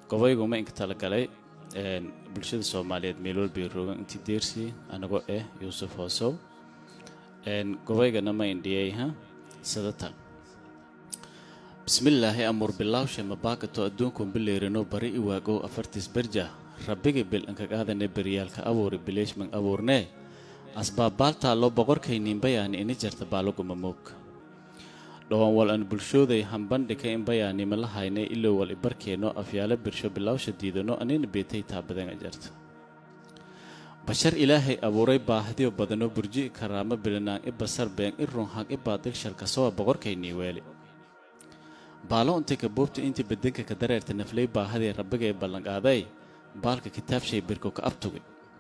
gobaygu ma inka talagalay bulshada soomaaliyeed meel walbay roogan intii deersii anagoo ah yuusuf hoosow gobaygana ma indhiyay ha sadatan bismillaahi amuur bilaawshe mabaakato adduunkuun bileerino bari i waagow afartiis berja rabbiga bil inkagaadane beryaalka abuuri bileeshman abuurnee asbaabbaaltaallo boqorkayniin bayaani ini jarta baaloguma moog dhowaan wal an bulshooday hambandhika in bayaanima la haynay ilow wal ibarkeenno afyaalo birsho bilaawsha diidano anina beetay taabadan ajarta bashar ilaahay abuuray baahdiyo badano burji i karaamo bilinaan i basar been i runhag i baadil shalkasowa boqorkaynii weeli baalo untay kabuubta intii bedenka ka dareerta naflay baahadii rabbiga ee ballanqaaday baalka kitaabshay birko ka abtugay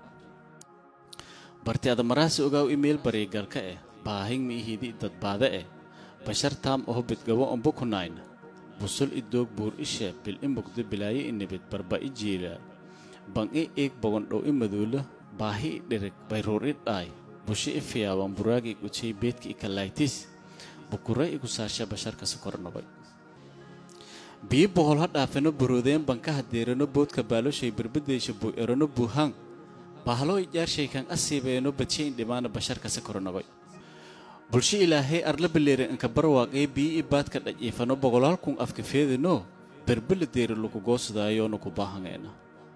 barti adamaraasi ogaaw iimayl baryagalka eh baahin miihidi dadbaade eh bashar taam oho bidgabo umbu kunayna busul i doog buur ishe bil i mugdo bilaayo i nibid barba i jiilaa ban i eeg bogondhow i maduulo baahi i dhirig bayruur i dhaay bushi i fiyaawan buraagi i gujay beedka i kalaytis bukuray i gusaasha basharkasi kornobay biyi bohol ha dhaafano buroodeen bankaha deerano boodka baaloshay berbadeysha buu erano buuhaan bahlo i jaarshaykan asiibeeno badshayn dhimaana basharkasi kornobay bulsho ilaahay arla baleere inka barwaaqee biyi i baadka dhajiifano boqolaal kun afka feedino berbela deeri lagu goosadaayoonu ku baahangeena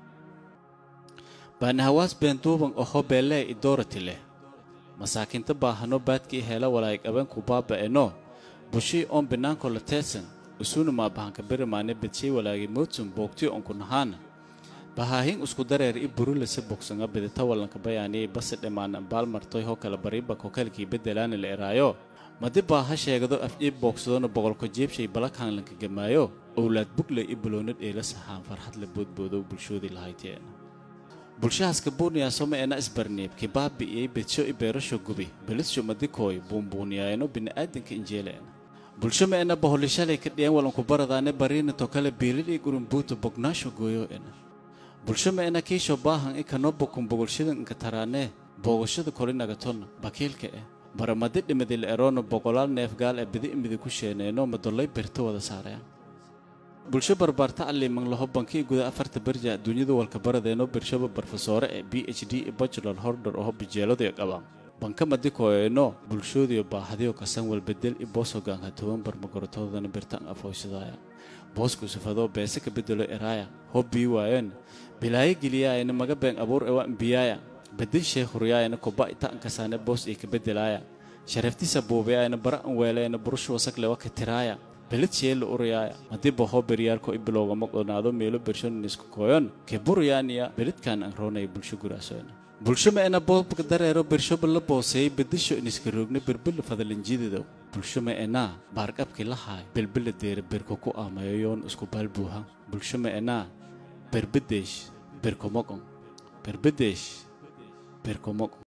baanahawaas beenduuban oho beelee i doorati leh masaakiinta baahano baadkii heela walaay qaban ku baaba'eno bushii oon binaanko la teesan usuna maabahanka berimaane bedshay walaagi moodsun boogtiyo onku nahaana bahaahin isku dareer i burulase bogsanga bidita wallanka bayaaniyay basi dhammaan baalmartoy ho kala bariba kokalkii bedelaana la eraayo madi baaha sheegado afjiib boogsadona boqolko jeebshay balakhanlanka gamaayo owlaad bugley i buloona dheela sahaan farxad la boodboodow bulshoodii lahayteena bulshahaaska buuniyaasoma eena isbarniib kibaabi'iyey bedsho i beerasho gubi belisho madikooy buunbuuniyaayano bini'aadanka injeeleena bulsho ma ena boholishalay ka dhiyan walanku baradaane bariina tokale biilidhii gurumbuuta bognaasho gooyo ena bulsho ma ena kiisho baahan i kanoo bokun bogolshada inka taraanee boogashada kolinagaton bakiilka eh baramadi dhimadil eroono boqolaal neefgaal ee bidi imidi ku sheeneeno madollay berto wada saareen bulsho barbaarta alliman laho bankii guda afarta berja duunyada walka baradeeno bershoba barfasoore ee b h d i bachelor hordor oho bijeeladiyo qabaan banka madikoeeno bulshoodiyo baahadiyo kasan walbedel i boos hogaanka toban barmagorotoodana birtan afooysadaaya boosku sufadoo beese ka bedelo eraaya hoo bii waayeen bilaayo geliyaayana maga been abuur ewa imbiyaaya bedin sheekhuriyaayana koba ita ankasaane boos ii ka bedelaaya sharaftisa buubiyaayana bara an weeleena burushu wasaklewa ka tiraaya belid sheela urayaaya haddii bahoo beryaarko i bilowgama qonaado meelo bershoninisku kooyon ke burayaaniya belidkaan an roonaya bulsho guraasoona bulsho ma ena boobka dareero bershoba la booseeyey bedisho iniska roogna berbela fadalanjididow bulsho ma enaa baarqabkii la haay belbela deera berko ku aamayo yoon isku baalbuuha bulsho ma enaa berbedeesh berkomoqon berbedeesh berkomoqon